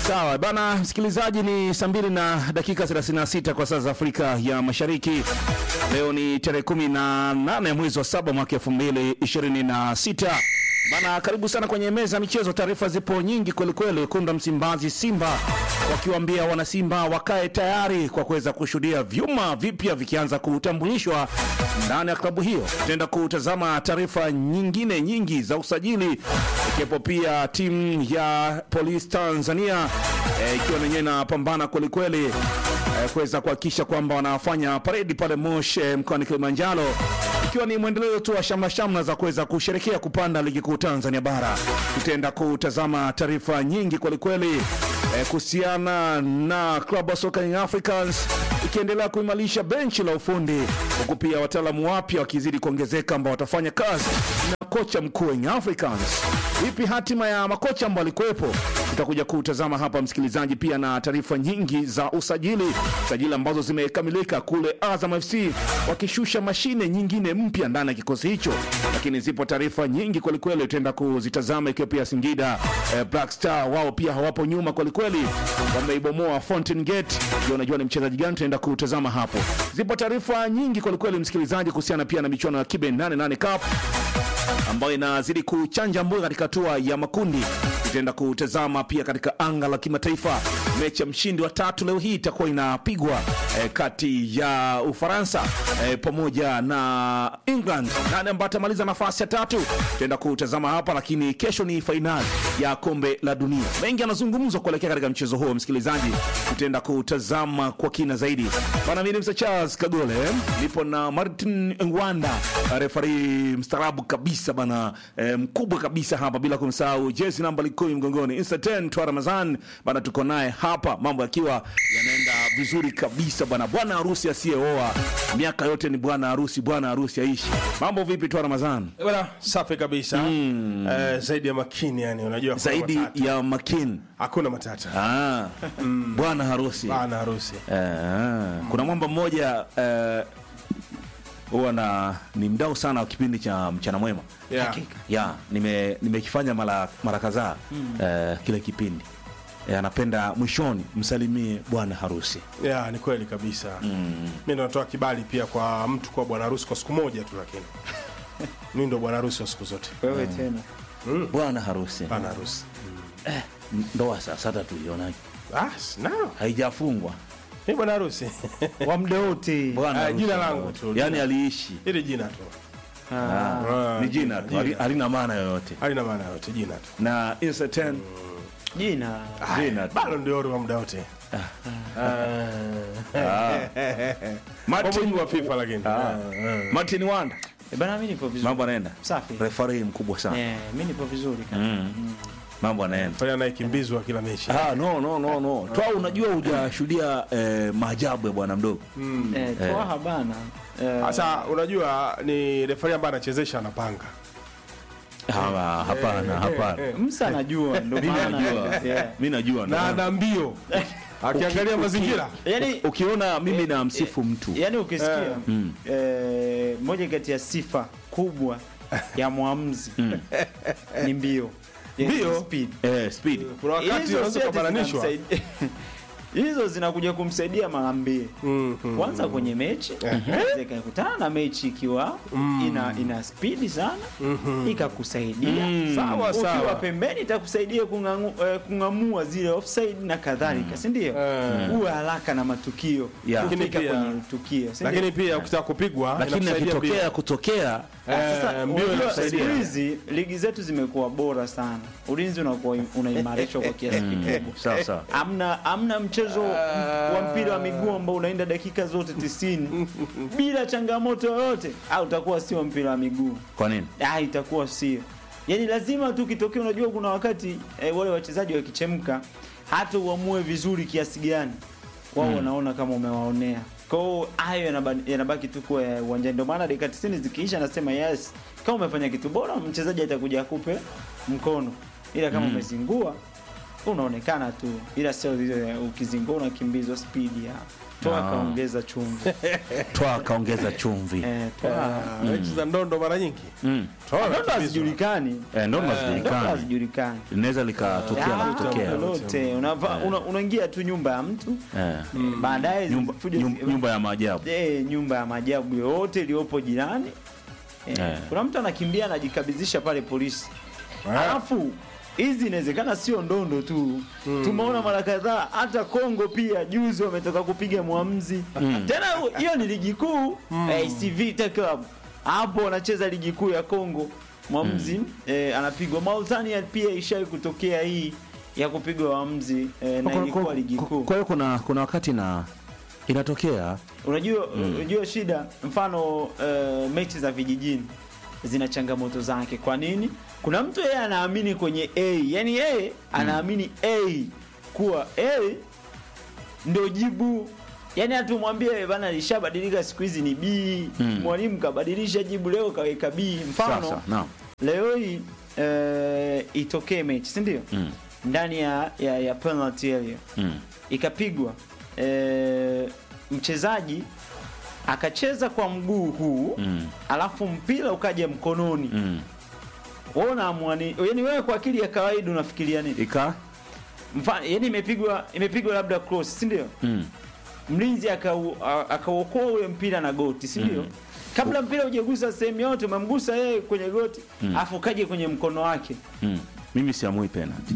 Sawa bana, msikilizaji, ni saa mbili na dakika 36 kwa saa za Afrika ya Mashariki. Leo ni tarehe 18 mwezi wa saba mwaka 2026. Bana, karibu sana kwenye meza ya michezo. Taarifa zipo nyingi kwelikweli. Wekundu wa Msimbazi Simba wakiwaambia wanasimba wakae tayari kwa kuweza kushuhudia vyuma vipya vikianza kutambulishwa ndani ya klabu hiyo. Tutaenda kutazama taarifa nyingine nyingi za usajili, ikiwepo pia timu ya Police Tanzania eh, ikiwa nenyewe inapambana kwelikweli eh, kuweza kuhakikisha kwamba wanafanya paredi pale Moshi eh, mkoani Kilimanjaro ikiwa ni mwendelezo tu wa shamla shamla za kuweza kusherekea kupanda ligi kuu Tanzania bara. Tutaenda kutazama taarifa nyingi kwelikweli eh, kuhusiana na klabu ya soka Young Africans ikiendelea kuimarisha benchi la ufundi, huku pia wataalamu wapya wakizidi kuongezeka ambao watafanya kazi na kocha mkuu wa Young Africans. Vipi hatima ya makocha ambao walikuwepo? Tutakuja kutazama hapa msikilizaji, pia na taarifa nyingi za usajili, sajili ambazo zimekamilika kule Azam FC wakishusha mashine nyingine mpya ndani ya kikosi hicho, lakini zipo taarifa nyingi kwelikweli, tutaenda kuzitazama, ikiwa pia Singida eh, Black Star wao pia hawapo nyuma kwelikweli, wameibomoa Fountain Gate. Ndio unajua ni mchezaji gani, tutaenda kutazama hapo. Zipo taarifa nyingi kwelikweli msikilizaji, kuhusiana pia na michuano ya Kibe 88 Cup ambayo inazidi kuchanja mbuga katika hatua ya makundi. Tutaenda kutazama pia katika anga la kimataifa, mechi ya mshindi wa tatu leo hii itakuwa inapigwa eh, kati ya Ufaransa eh, pamoja na England. Nani ambaye atamaliza nafasi ya tatu? Tutaenda kutazama hapa, lakini kesho ni fainali ya kombe la dunia. Mengi yanazungumzwa kuelekea katika mchezo huo, msikilizaji, tutaenda kutazama kwa kina zaidi. Bana, mimi ni Mr. Charles Kagole, nipo na Martin Ngwanda, refari mstaarabu kabisa bana, eh, mkubwa kabisa hapa, bila kumsahau jezi namba likumi mgongoni Insta 10 twa Ramazan bana, tuko naye hapa, mambo yakiwa yanaenda vizuri kabisa bana. Bwana harusi asiyeoa miaka yote ni bwana harusi, bwana harusi aishi. Mambo vipi twa Ramazan? Eh, Bwana safi kabisa eh, zaidi ya makini yani, unajua hakuna Zaidi matata. ya makini hakuna matata ah, bwana harusi bana harusi Eh, kuna mwamba mmoja eh, huwa na ni mdau sana wa kipindi cha mchana mwema yeah. ya nime nimekifanya mara mara kadhaa eh, kile kipindi eh, anapenda mwishoni msalimie bwana harusi Yeah, ni kweli kabisa mm. mi ndo natoa kibali pia kwa mtu kuwa bwana harusi kwa siku moja tu, lakini mi ndo bwana harusi wa siku zote, wewe tena bwana harusi bwana harusi ndoa sasa hata tuionaje ah, s- no. haijafungwa mi bwana harusi wa muda wote bwana Ah, harusi jina muda langu wote. tu, yani jina. aliishi ili jina tu Ah, Ah, ni jina tu jina. hali- halina maana yoyote halina maana yote, jina tu na Insta 10 jina jina tu bado ndio wa muda wote Martin, Martin wa FIFA lakini Martin Wanda Eh, bana, mi nipo vizuri mambo anaenda safi refari mkubwa sana Eh, mi nipo vizuri kabisa. mambo anaenda fanya anayekimbizwa kila mechi Ah, no no no no twa unajua hujashuhudia eh, maajabu ya bwana mdogo Eh, Twaha bana Eh, sasa unajua ni refari ambaye anachezesha anapanga Hawa, hapana hapana Msa anajua ndo mi maana najua Yeah. mi najua na ndo. ana mbio akiangalia mazingira Yaani ukiona mimi na msifu mtu yaani ukisikia eh, moja kati ya sifa kubwa ya mwamuzi ni mbio Yaani Mbio? speed eh, speed kuna wakati Hizo unaweza si ati kubananishwa zinamsaidia- hizo zinakuja kumsaidia mara mbili kwanza kwenye mechi inaweza ikakutana na mechi ikiwa ina, ina spidi sana ikakusaidia Sawa, ukiwa sawa. pembeni itakusaidia kung'angu- eh, kung'amua zile offside na kadhalika si ndio uwe haraka na matukio Yeah. kufika Lakini pia- kwenye tukio si ndio? lakini pia ukitaka kupigwa lakini inakusaidia akitokea pia. kutokea Eh, Sasa mbio unajua inakusaidia. siku hizi ligi zetu zimekuwa bora sana, ulinzi unakuwa unaimarishwa kwa kiasi kikubwa. sawa sawa Amna, amna mchezo wa mpira wa miguu ambao unaenda dakika zote tisini bila changamoto yoyote, au utakuwa sio mpira wa miguu, kwa nini ah, itakuwa sio. Yani lazima tu kitokea. Unajua kuna wakati eh, wale wachezaji wakichemka, hata uamue vizuri kiasi gani, wao wanaona kama umewaonea. Kwa hiyo hayo yanaba- yanabaki tu kuwa ya uwanjani. Ndio maana dakika 90 zikiisha, nasema yes, kama umefanya kitu bora, mchezaji atakuja akupe mkono, ila kama umezingua unaonekana tu, ila sio vile ukizingua unakimbizwa spidi ya toa Ah. kaongeza chumvi twa kaongeza chumvi eh, toa Ah, mechi za ndondo mara nyingi Mm. Toa ndoto nakimbizwa. hazijulikani Eh, ndo ndoto hazijulikani hazijulikani linaweza likatokea la Ah, kutokea lolote Unava- una- unaingia tu nyumba ya mtu Eh. baadaye nyumba, fujo- nyum- nyumba ya maajabu Eh, nyumba ya maajabu yoyote iliyopo jirani eh, Eh. kuna mtu anakimbia anajikabidhisha pale polisi Ah. alafu hizi inawezekana sio ndondo tu tumeona mara kadhaa hata Kongo pia juzi wametoka kupiga mwamzi tena hiyo ni ligi kuu eh, AC Vita Club hapo wanacheza ligi kuu ya Kongo mwamzi eh, anapigwa Mauritania pia ishai kutokea hii ya kupigwa wamzi eh, na Kwa- ilikuwa kwa- ligi kuu kwa hiyo kuna kuna wakati na inatokea unajua unajua shida mfano uh, mechi za vijijini zina changamoto zake kwa nini kuna mtu yeye anaamini kwenye a yani yeye anaamini a kuwa a ndio jibu yani hatumwambie bana lishabadilika siku hizi ni b Mm. mwalimu kabadilisha jibu leo kaweka b mfano sasa naam leo hii uh, itokee mechi si ndio Mm. ndani ya, ya, ya penalty area Mm. ikapigwa e, mchezaji akacheza kwa mguu huu Mm. alafu mpira ukaja mkononi Mm. wewe unaamua nini yani wewe kwa akili ya kawaida unafikiria nini ika mfano yani imepigwa imepigwa labda cross si ndio mm. mlinzi akau- a- akauokoa ule mpira na goti si ndio Mm. kabla mpira hujagusa sehemu yote umemgusa yeye kwenye goti alafu ukaje kwenye mkono wake Mm. mimi siamui penalty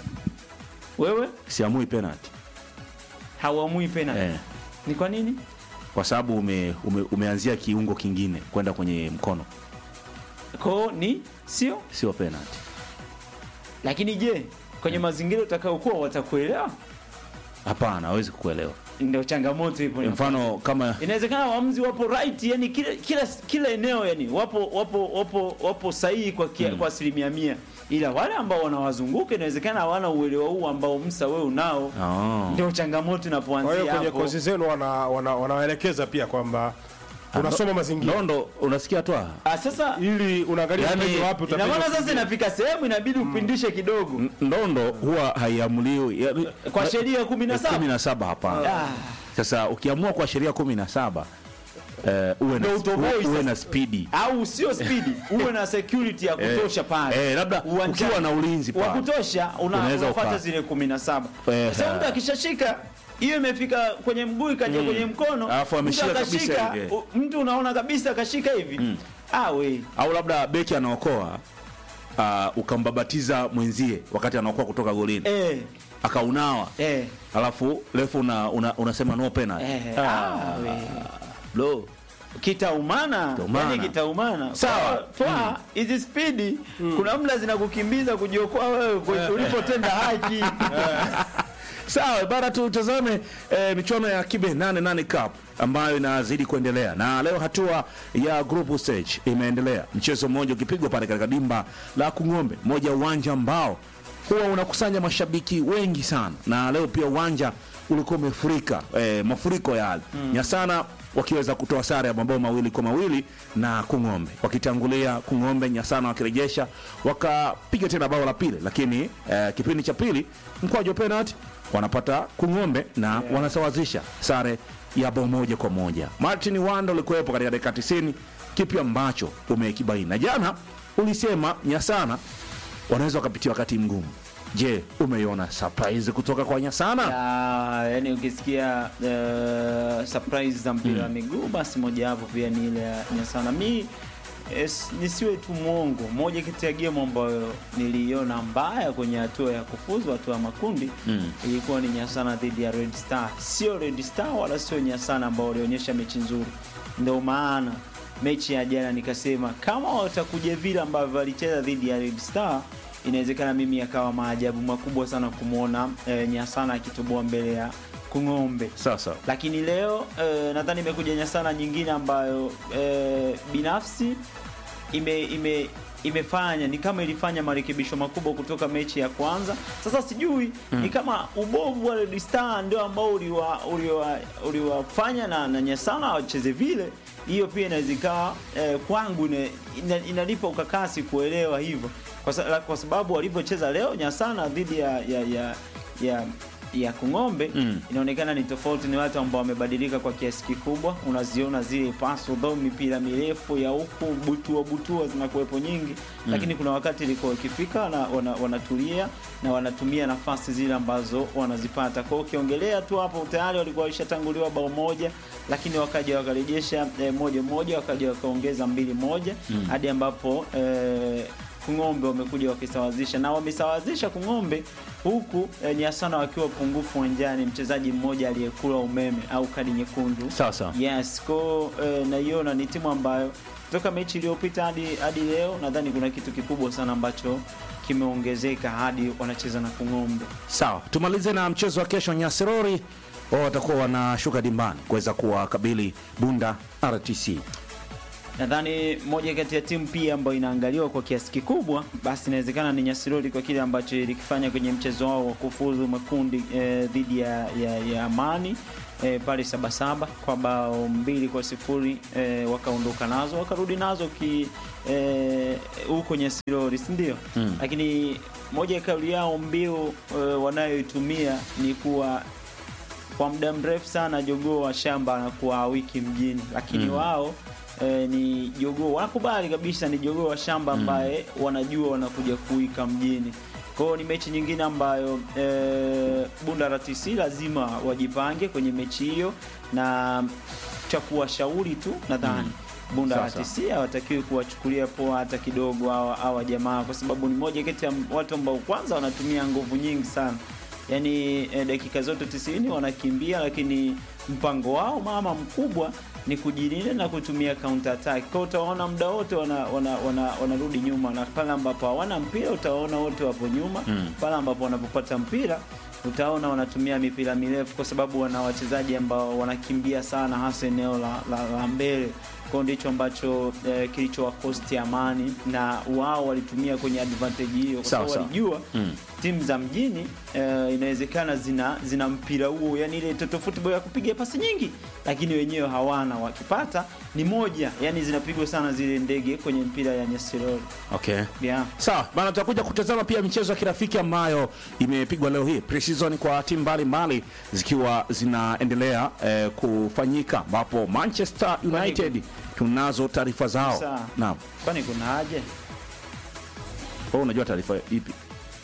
wewe siamui penalty hauamui penalty eh. ni kwa nini kwa sababu ume, ume, umeanzia kiungo kingine kwenda kwenye mkono kwao ni sio sio penalty lakini je kwenye mazingira utakayokuwa watakuelewa hapana hawezi kukuelewa ndio changamoto ipo mfano kama inawezekana waamuzi wapo right yani kila kila kila eneo yani wapo wapo wapo wapo sahihi kwa kia, kwa asilimia mia ila wale ambao wanawazunguka inawezekana hawana uelewa huu ambao msa wewe unao oh. ndio changamoto kwa hiyo inapoanzia kwenye hapo kozi zenu wana- wana- wanawaelekeza pia kwamba unasoma mazingira nondo unasikia twa ah, sasa ili unaangalia Yani, yani, wapi ina utapiga maana sasa kukimbia. inafika sehemu inabidi upindishe kidogo ndondo huwa haiamuliwi yani- kwa sheria kumi na kumi saba na saba hapana Ah. sasa ukiamua kwa sheria kumi na saba eh, uwe, na, Ndio utoboi uwe, uwe sasa. na spidi au sio spidi uwe na security ya kutosha pale eh, labda Uwanjani. ukiwa na ulinzi wa pale kutosha una, Unaweza unafuata uka- zile kumi na saba Eh, sasa mtu ha. akishashika hiyo imefika kwenye mguu ikaja kwenye mkono Alafu mtu ameshika akashika, kabisa hivi. u- mtu unaona kabisa akashika hivi ah we au labda beki anaokoa uh, ukambabatiza mwenzie wakati anaokoa kutoka golini eh, akaunawa eh, alafu refu una, una, unasema no penalty eh, ah, we lo kitaumana Kitaumana. yani kitaumana Sawa. Kwa- twa hizi spidi kuna mla zinakukimbiza kujiokoa wewe kwe- ulipotenda haki sawa bara tutazame eh, michuano ya kibe 88 cup ambayo inazidi kuendelea na leo hatua ya group stage imeendelea mchezo mmoja ukipigwa pale katika dimba la kung'ombe moja ya uwanja ambao huwa unakusanya mashabiki wengi sana na leo pia uwanja ulikuwa umefurika eh, mafuriko yale mm. nyasana wakiweza kutoa sare ya mabao mawili kwa mawili na kung'ombe wakitangulia kung'ombe nyasana wakirejesha wakapiga tena bao la pili lakini eh, kipindi cha pili mkwaju wa penalty wanapata kung'ombe na yeah. wanasawazisha sare ya bao moja kwa moja martin wanda ulikuwepo katika dakika 90 kipi ambacho umekibaini na jana ulisema nyasana wanaweza wakapitia wakati mgumu je umeiona surprise kutoka kwa nyasana Ya, yani ukisikia uh, surprise za mpira wa miguu basi mojawapo pia ni ile ya Nyasana. Mi es, nisiwe tu mwongo, moja kati ya game ambayo niliiona mbaya kwenye hatua ya kufuzu hatua ya makundi Mm. ilikuwa ni Nyasana dhidi ya Red Star. Sio Red Star wala sio Nyasana ambao walionyesha mechi nzuri, ndio maana mechi ya jana nikasema kama watakuja vile ambavyo walicheza dhidi ya Red Star inawezekana mimi yakawa maajabu makubwa sana kumwona e, Nyasana akitoboa mbele ya Kung'ombe. sasa Lakini leo e, nadhani imekuja Nyasana nyingine ambayo e, binafsi ime, ime imefanya ni kama ilifanya marekebisho makubwa kutoka mechi ya kwanza. Sasa sijui ni kama ubovu wa Red Star ndio ambao uliwa uliwa uliwafanya na, na Nyasana wacheze vile. Hiyo pia inaweza ikawa eh, kwangu ina, ina, inanipa ukakasi kuelewa hivyo kwa, sa, kwa sababu walivyocheza leo Nyasana dhidi ya ya, ya, ya ya Kung'ombe Mm. inaonekana ni tofauti, ni watu ambao wamebadilika kwa kiasi kikubwa. Unaziona zile paso dho, mipira mirefu ya huku, butua butua zinakuwepo nyingi, lakini kuna wakati ilikuwa ikifika wana, wana, wanatulia na wanatumia nafasi zile ambazo wanazipata. Kwa hiyo ukiongelea tu hapo, tayari walikuwa walishatanguliwa bao moja, lakini wakaja wakarejesha eh, moja moja, wakaja wakaongeza mbili moja hadi ambapo eh, Kung'ombe wamekuja wakisawazisha na wamesawazisha Kung'ombe huku eh, Nyasana wakiwa pungufu uwanjani, mchezaji mmoja aliyekula umeme au kadi nyekundu. Sawa sawa. Yes, ko eh, naiona ni timu ambayo kutoka mechi iliyopita hadi hadi leo nadhani kuna kitu kikubwa sana ambacho kimeongezeka hadi wanacheza na Kung'ombe. Sawa, tumalize na mchezo wa kesho. Nyasirori wao watakuwa wanashuka dimbani kuweza kuwakabili Bunda RTC. Nadhani moja kati ya timu pia ambayo inaangaliwa kwa kiasi kikubwa, basi inawezekana ni Nyasirori kwa kile ambacho ilikifanya kwenye mchezo wao wa kufuzu makundi eh, dhidi ya, ya, ya Amani eh, pale Sabasaba kwa bao mbili kwa sifuri eh, wakaondoka nazo wakarudi nazo ki eh, huko Nyasirori, si ndio? Mm. Lakini moja ya kauli yao mbiu eh, wanayoitumia ni kuwa kwa muda mrefu sana jogoo wa shamba anakuwa wiki mjini, lakini Mm. wao e, ni jogoo wanakubali kabisa, ni jogoo wa shamba ambaye wanajua wanakuja kuwika mjini. Kwa hiyo ni mechi nyingine ambayo e, Bunda RTC lazima wajipange kwenye mechi hiyo, na cha kuwashauri tu nadhani Bunda Sawa, sawa. RTC hawatakiwi kuwachukulia poa hata kidogo hawa hawa jamaa, kwa sababu ni moja kati ya watu ambao kwanza wanatumia nguvu nyingi sana yaani eh, dakika zote 90 wanakimbia, lakini mpango wao mama mkubwa ni kujilinda na kutumia counter attack. Kwa hiyo utaona muda wote wanarudi wana, wana, wanarudi nyuma, na pale ambapo hawana mpira utaona wote wapo nyuma Mm. pale ambapo wanapopata mpira utaona wanatumia mipira mirefu, kwa sababu wana wachezaji ambao wanakimbia sana, hasa eneo la, la, la mbele. Kwa hiyo ndicho ambacho eh, kilichowakosti Amani, na wao walitumia kwenye advantage hiyo, kwa Sawa, sababu sawa. walijua Mm. timu za mjini eh, inawezekana zina zina mpira huo, yani ile toto football ya kupiga pasi nyingi, lakini wenyewe hawana. Wakipata ni moja, yani zinapigwa sana zile ndege kwenye mpira ya Nyesirori. Okay. Yeah. Sawa bana, tutakuja kutazama pia michezo ya kirafiki ambayo imepigwa leo hii pre-season kwa timu mbalimbali zikiwa zinaendelea eh, kufanyika, ambapo Manchester United tunazo taarifa zao. Sawa. Naam, Kwani kuna haja? wewe unajua taarifa ipi?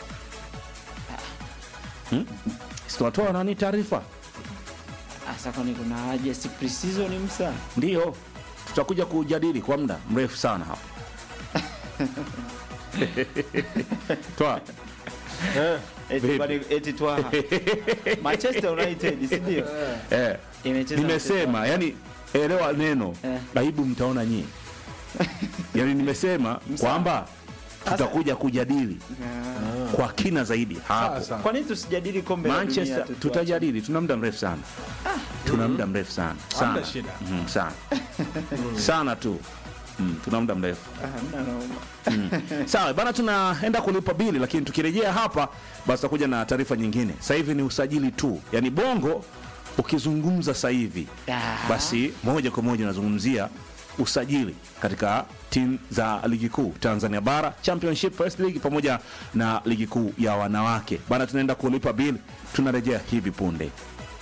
Hmm? Si tunatoa nani taarifa? Asa, kwani kuna haja? Si pre-season msa. Ndio, tutakuja kujadili kwa muda mrefu sana hapa. Toa. Eh, Eti Vipi? kwani eti twa Manchester United, si ndio? Eh, Imecheza nimesema yani, elewa neno Eh. aibu, mtaona nyie. Yani nimesema kwamba tutakuja kujadili Ah. kwa kina zaidi hapo. Sasa. Kwa nini tusijadili kombe la dunia Manchester tu? tutajadili, tuna muda mrefu sana, tuna muda mrefu sana sana Hamna shida. Mhm, sana sana tu Mm, tuna muda mrefu Ah, hamna naoma. sawa bana, tunaenda kulipa bili, lakini tukirejea hapa basi tutakuja na taarifa nyingine. Sasa hivi ni usajili tu, yani bongo ukizungumza sasa hivi Ah. basi moja kwa moja unazungumzia usajili katika timu za ligi kuu Tanzania bara Championship First League pamoja na ligi kuu ya wanawake bana. Tunaenda kulipa bili, tunarejea hivi punde.